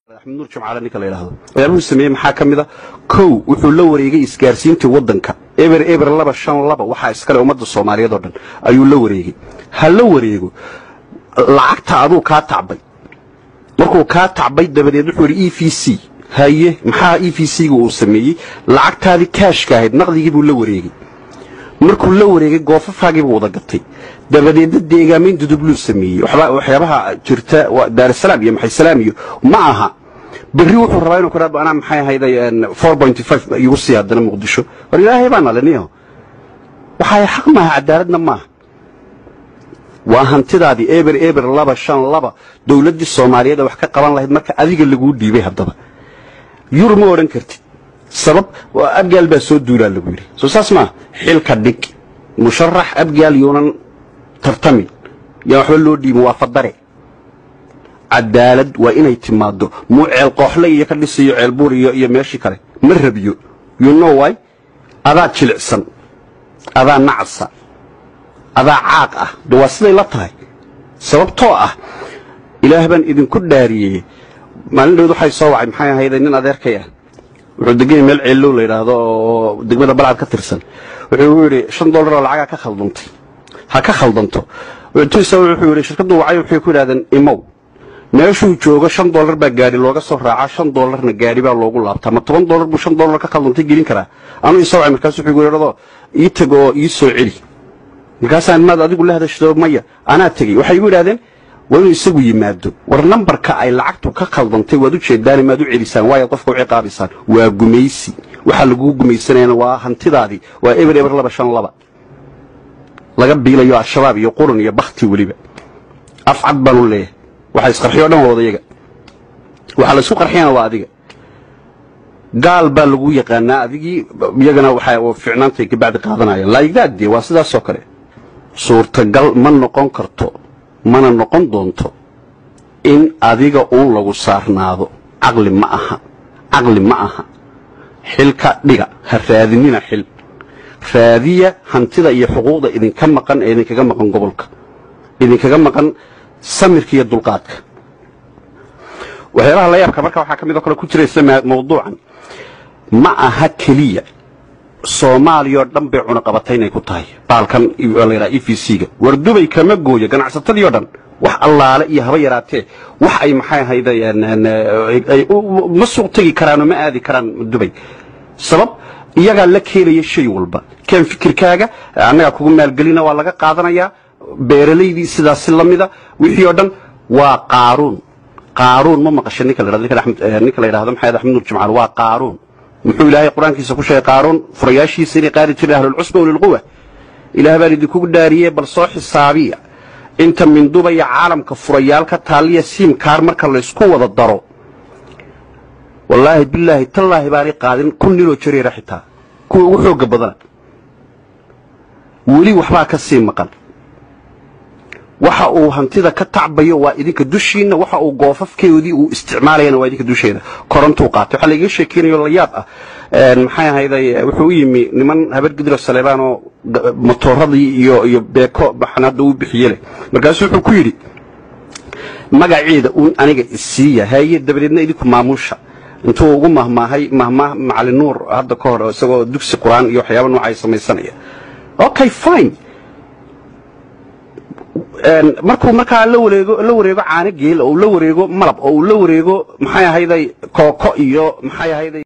axmed nuur jimcaale ninka la yidhaahdo waxyaabuhu sameeyey maxaa ka mid a kow wuxuu la wareegay isgaarsiintii waddanka eber eber laba shan laba waxaa iskale ummadda soomaaliyeed oo dhan ayuu la wareegay ha la wareego lacagta aduu kaa tacbay markuu kaa tacbay dabadeed wuxuu yidhi e v c haye maxaa e v c-ga uu sameeyey lacagtaadii kaashka ahayd naqdigii buu la wareegay markuu la wareegay goofafaagiibuu wada gatay dabadeedna deegaamayn dudubluu sameeyey waxyaabaha jirta daarsalaam iyo maxaysalaam iyo ma aha berri wuxuu rabaa inuu kudhaa anaa maxay ahayday four pointy five igu sii haddana muqdisho war ilaahay baa naliniyo waxay xaq maaha cadaaladna maaha waa hantidaadii eber eber laba shan laba dowladdii soomaaliyeed wax ka qaban lahayd marka adiga laguu dhiibay haddaba yur ma odhan kartid sabab abgaal baa soo duulaa lagu yidhi soo saas maa xilka dhig musharax abgaal yuunan tartamin yaa waxba loo dhiibin waa fadare cadaalad waa inay timaado muu ceel qooxle iyo ka dhisiyo ceel buur iyo iyo meeshii kale ma rabiyo you know why adaa jilicsan adaa nacasa adaa caaq ah de waa siday la tahay sababtoo ah ilaah baan idinku dhaariyey maalin dhawd waxay soo wacay maxay ahayde nin adeerkay ah wuxuu deganya meel ceellow la yidhaahdo oo degmada balcad ka tirsan wuxuu u yidhi shan dollar oo lacagaa ka khaldantay ha ka khaldanto intuisa wuxuu yidhi shirkaddu wacay waxay ku yidhahdeen imow meeshuu joogo shan dollar baa gaadhi looga soo raacaa shan dollarna gaadhi baa loogu laabtaa ma toban dollar buu shan dollar ka khaldantay gelin karaa anuu isoo wacay markaas wuxuu yidhahdo ii tag oo ii soo celi markaasaan maad adigu la hadashado maya anaa tegey waxay igu yidhahdeen waa inuu isagu yimaado war nambarka ay lacagtu ka khaldantay waad u jeedaani maad u celisaan waayaad qofka u ciqaabaysaan waa gumaysi waxaa laguu gumaysanayana waa hantidaadii waa eber eber laba shan laba laga biilayo al-shabaab iyo qurun iyo bakti weliba afcad baanu leeyahay waxa isqarxiyo o dhan waa wadayaga waxaa la isku qarxiyana waa adiga gaal baa lagu yaqaanaa adigii iyagana waxaa ficnaantay kabacdi qaadanayaan laayigdaadee waa sidaasoo kale suurtagal ma noqon karto mana noqon doonto in adiga uun lagu saarnaado caqli ma aha caqli ma aha xilka dhiga ha raadinina xil raadiya hantida iyo xuquuqda idinka maqan ee idinkaga maqan gobolka idinkaga maqan samirka iyo dulqaadka waxyaabaha la yaabka marka waxaa ka midoo kale ku jiraysa mawduucan ma aha keliya soomaaliya oo dhan bay cunaqabatay inay ku tahay baalkan la yidhaha e v c-ga war dubay kama gooyo ganacsatadii oo dhan wax allaale iyo haba yaraatee wax ay maxay ahayda ma suuq tegi karaan oo ma aadi karaan dubay sabab iyagaa la keenaya shay walba keen fikirkaaga annagaa kugu maalgelina waa laga qaadanayaa beeralaydii sidaasi la mida wixii oo dhan waa qaaruun qaaruun ma maqasha ninka la ninka la yidhahdo maxay axmed nuur jimcaal waa qaaruun muxuu ilaahay qur-aankiisa ku sheegay qaaruun furayaashiisa inay qaadi jireen ahlulcusba ulilquwa ilaah baan idinku dhaariyey bal soo xisaabiya inta minduba iyo caalamka furayaal ka taaliya siimkaar marka laysku wada daro wallaahi bilaahi tallaahi baanay qaadin kun ninoo jareera xitaa kuwa ugu xoogga badana weli waxbaa ka sii maqan waxa uu hantida ka tacbayo waa idinka dushiinna waxa uu goofafkeedii uu isticmaalayana waa idinka dusheeda korontuu qaatay waxaa laiga sheekeynayo la yaab ah maxay ahayday wuxuu u yimi niman habar gidro saleebaan oo motooradii iyo iyo beeko maxan hadda uu bixiye leh markaasuu wuxuu ku yidhi magaceeda uun aniga isiiya haye dabadeedna idinku maamuusha intuu ugu mahmaahay mahmaah macalin nuur hadda ka hor isagoo dugsi qur-aan iyo waxyaaba noocay samaysanaya okay fine markuu markaa la wareego la wareego caano geel oo uu la wareego malab oo uu la wareego maxay ahayday kooko iyo maxay ahayday